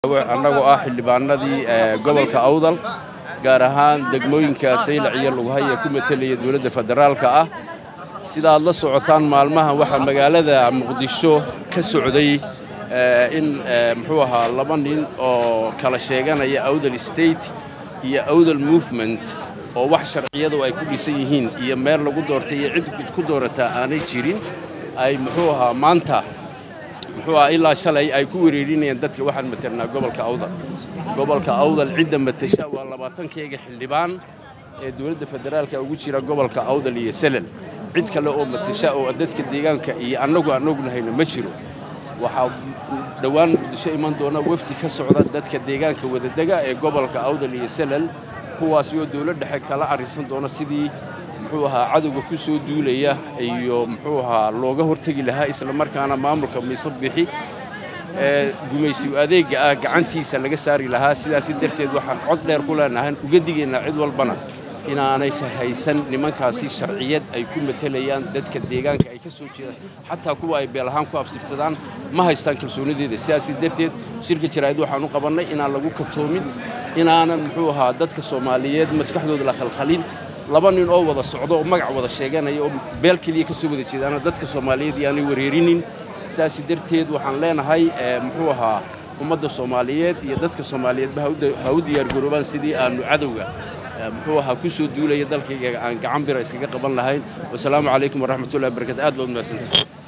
annagoo ah xildhibaanadii gobolka awdal gaar ahaan degmooyinka saylac iyo lughaya ku matelaya dowladda federaalka ah sida aad la socotaan maalmahan waxaa magaalada muqdisho ka socday in muxuu ahaa laba nin oo kala sheeganaya awdal state iyo awdal movement oo wax sharciyadu ay ku dhisan yihiin iyo meel lagu doortay iyo cid ku doorataa aanay jirin ay muxuu ahaa maanta muxuu ahaa ilaa shalay ay ku wereerinayaan dadka waxaan matelnaa gobolka awdal gobolka awdal cidda matasha waa labaatankayga xildhibaan ee dowladda federaalka ugu jira gobolka awdal iyo selal cid kale oo matasha oo dadka deegaanka iyo annagu aan ognahayna ma jiro waxaa dhowaan muqdisho iman doona wafdi ka socda dadka deegaanka wadadega ee gobolka awdal iyo selal kuwaasi oo dowlad dhexe kala arrisan doona sidii muxuu ahaa cadowga ku soo duulaya iyo muxuu ahaa looga hortegi lahaa isla markaana maamulka miise bixi ee gumaysigu adeegga ah gacantiisa laga saari lahaa sidaasi darteed waxaan cod dheer ku leenahay uga digaynaa cid walbana inaanay haysan nimankaasi sharciyad ay ku matelayaan dadka deegaanka ay ka soo jeedaan xataa kuwa ay beel ahaan ku absirsadaan ma haystaan kalsoonideeda sidaasi darteed shirka jaraa'id waxaan u qabannay inaan lagu kaftoomin inaanan muxuu ahaa dadka soomaaliyeed maskaxdooda la khalkhalin laba nin oo wada socdo oo magac wada sheeganaya oo beel keliya ka soo wada jeedaana dadka soomaaliyeed iyaanay wareerinin sidaasi darteed waxaan leenahay muxuu ahaa ummadda soomaaliyeed iyo dadka soomaaliyeedba ha u diyaargaroobaan sidii aanu cadowga muxuu ahaa ku soo duulaya dalkayga aan gacan bira iskaga qaban lahayn wasalaamu calaykum waraxmatullahi wabarakatu aad baad mahadsantahay